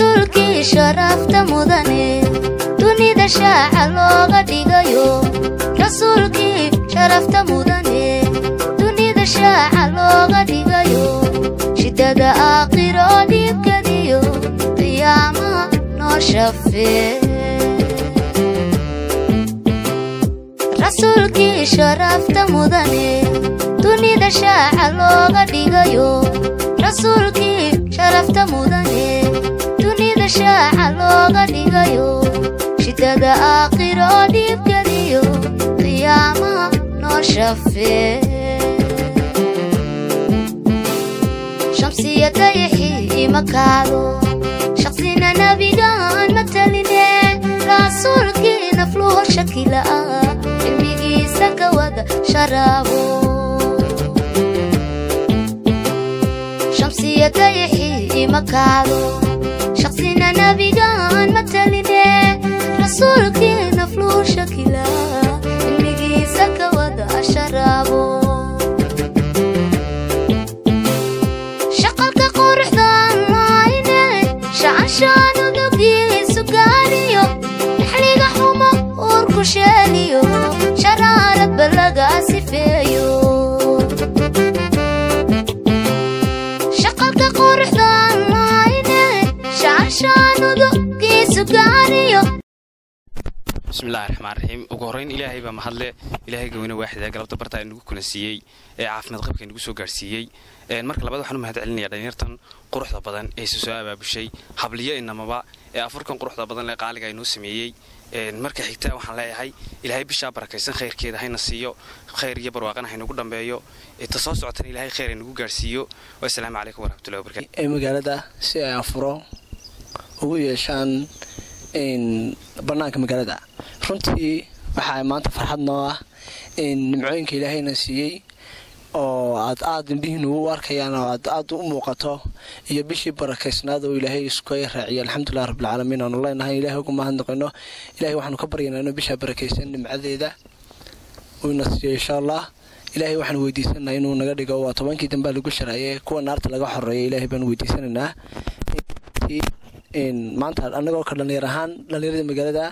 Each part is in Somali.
rasuulkii sharafta mudane dunida shaaca looga dhigayo rasuulkii sharafta mudane dunida shaaca looga dhigayo shidada aakhiro dhiibkadiyo qiyaamaha noo shafee rasuulkii sharafta mudane dunida shaaca looga dhigayo rasuulkii sharafta mudane dunida shaaca looga dhigayo shidada aakhiro dhiibkadiyo qiyaamaha noo shafee shamsiya dayaxii ima kaado shaqsina nabigaan mataline rasuulkii nafluho shakila'a cilmigiisa ka wada sharaabo shamsiya dayaxii ima kaado shaqsina nabigaan mataline rasuulkii nafluhu shakila'a cilmigiisa ka wada sharaabo shaqalka quruxdan laayne shacanshaan unugiisu gaaniyo naxliga xumo uurku sheeliyo sharaaradba laga sifeeyo shaqalka quruxdan laayne shacanshaan unugiisu gaaniyo bismillahi raxmaan raxiim ugu horrayn ilaahay baa mahadle ilaahay gaweyne waaxida galabta bartaa inagu kulansiiyey ee caafimaad qabka inagu soo gaarhsiiyey marka labaad waxaan u mahad celinaya dhalinyartan quruxda badan ee se soo abaabushay habliyo inamaba ee afurkan quruxda badan ee qaaliga inoo sameeyey marka xigta waxaan leeyahay ilaahay bishaa barakaysan khayrkeeda hayna siiyo khayr iyo barwaaqana haynagu dhambeeyo ta soo socotana ilaahay khayr haynagu gaarhsiiyo wasalaamu calaykum waraxmatullahi wabarakatu ee magaalada si ay afuro ugu yeeshaan bannaanka magaalada runtii waxaa maanta farxad noo ah nimcooyinka ilaahayna siiyey oo aad aad indhihiin ugu arkayaan oo aad aad u muuqato iyo bishii barakaysnaad oo ilaahay iskay raaciyo alxamdulilah rabbilcaalamiin aanu leenahay ilahay ugu mahadnaqino ilahay waxaanu ka baryaynaa inuu bishaa barakaysan nimcadeeda uuna siiyo insha allah ilaahay waxaanu weydiisanaynaa inuu naga dhigo waa tobankii dambea lagu sharaayay kuwa naarta laga xoreeya ilaahay baanu weydiisanaynaa maanta anagoo ka dhalinyar ahaan dhalinyarada magaalada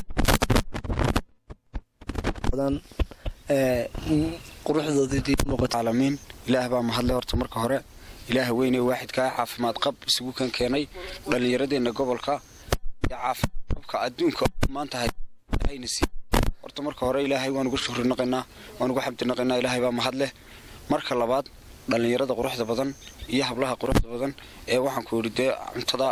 quruxdoodaalamiin ilaah baa mahadle horta marka hore ilaah weyne waaxidkaa caafimaad qab isugu kan keenay dhallinyaradeenna gobolka iyo caafimaad qabka adduunka maanta hayna sii horta marka hore ilaahay waan ugu shukri naqaynaa waan ugu xamdi naqaynaa ilaahay baa mahadleh marka labaad dhallinyarada quruxda badan iyo hablaha quruxda badan ee waxaan ku yidhi dee cuntada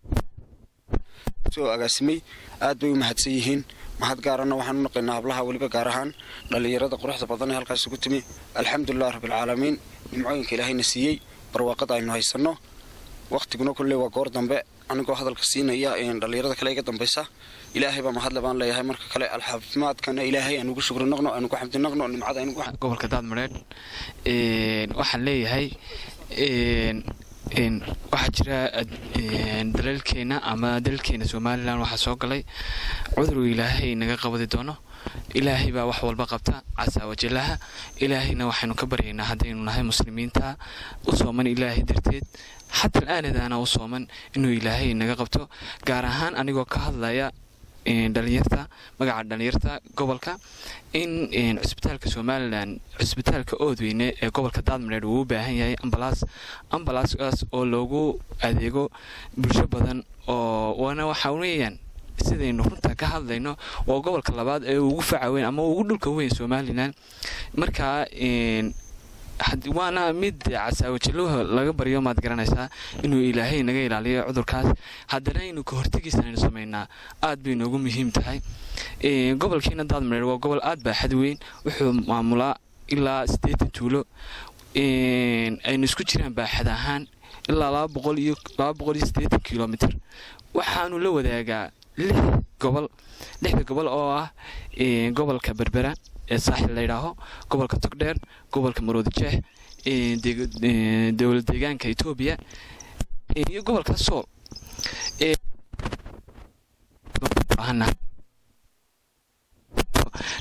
soo agaasimay aad bay u mahadsan yihiin mahad gaarana waxaan u naqaynaa hablaha weliba gaar ahaan dhallinyarada quruxda badan ee halkaas ugu timi alxamdulilah rabbilcaalamiin nimcooyinka ilaahayna siiyey barwaaqada aynu haysanno wakhtiguna kolley waa goor dambe anigoo hadalka siinaya dhallinyarada kale iga dambaysa ilaahay baa mahadle baan leeyahay marka kale alxaafimaadkana ilaahay aan ugu shukri naqno aan ugu xamdi naqno nimcada aan ugu gobolka daadmareed waxaan leeyahay waxaa jira daleelkeena ama dalkeena somalilan waxaa soo galay cuduruu ilaahay naga qabadi doono ilaahay baa wax walba qabta casaa wajalaha ilaahayna waxaynu ka baryaynaa haddaynu nahay muslimiinta u sooman ilaahay darteed xataa aanadaana u sooman inuu ilaahay naga qabto gaar ahaan anigoo ka hadlaya dhalinyarta magaca dhalinyarta gobolka in cusbitaalka somalilan cusbitaalka oodweyne ee gobolka daadmareer uu u baahan yahay ambalaas ambalaaskaas oo loogu adeego bulsho badan oo waana waxa weeyaan sidaynu runta ka hadlayno waa gobolka labaad ee ugu faca weyn ama ugu dhulka weyn somalilan markaa waana mid casaawajaluha laga baryo maad garanaysaa inuu ilaahay naga ilaaliyo cudurkaas haddana inuu ka hortegiisa aynu samaynaa aad bay noogu muhiim tahay gobolkiina daadmareer waa gobol aad baa xad weyn wuxuu maamulaa ilaa siddeetan tuulo aynu isku jiraan baaxad ahaan ilaa laba boqol iyo laba boqol iyo siddeetan kilomitr waxaanu la wadaagaa lix gobol lixda gobol oo ah gobolka berbera ee saaxil layidhaaho gobolka togdheer gobolka maroodijeex dowlad deegaanka etoobiya iyo gobolka sool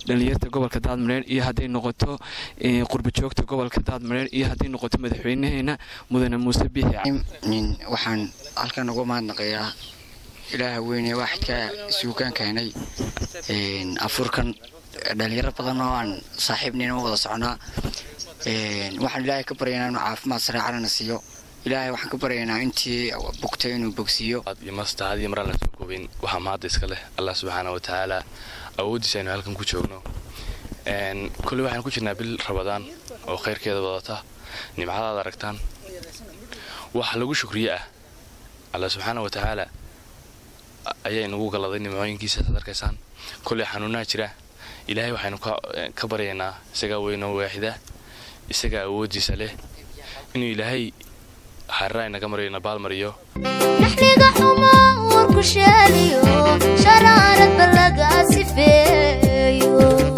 dhalinyarta gobolka daadmareer iyo hadday noqoto qurbajoogta gobolka daadmareer iyo hadday noqoto madaxweynaheena mudane muuse biixi waxaan halkan uga mahadnaqayaa ilaaha weyne waaxidka suugaan keenay afurkan dhalinyaro badan oo aan saaxiibnina wada soconaa waxaan ilaahay ka baryaynaa inuu caafimaad sareecanana siiyo ilaahay waxaan ka baryaynaa intii bugtay inuu bogsiiyo mastahadii maraan la soo koobin waxaa mahadda iska leh allah subxaana wa tacaala awooddiisa aynu halkan ku joogno kolley waxaan ku jirnaa bil rabadaan oo khayrkeeda wadata nimcadaad aragtaan wax lagu shukriye ah allah subxaana wa tacaala ayaa inagu galaday nimcooyinkiisa ad arkaysaan kolley xanuunaha jira ilaahay waxaynu ka baryaynaa isagaa weynoo waaxida isagaa awooddiisa leh inuu ilaahay xarraa inaga mariyo nabaal mariyo naxliga xumo warku sheeliyo sharaaradba laga sifeeyo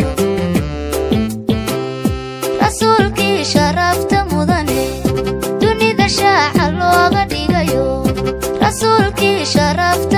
rasuulkii sharafta mudane dunida shaaca looga dhigayo rasuulkii sharafta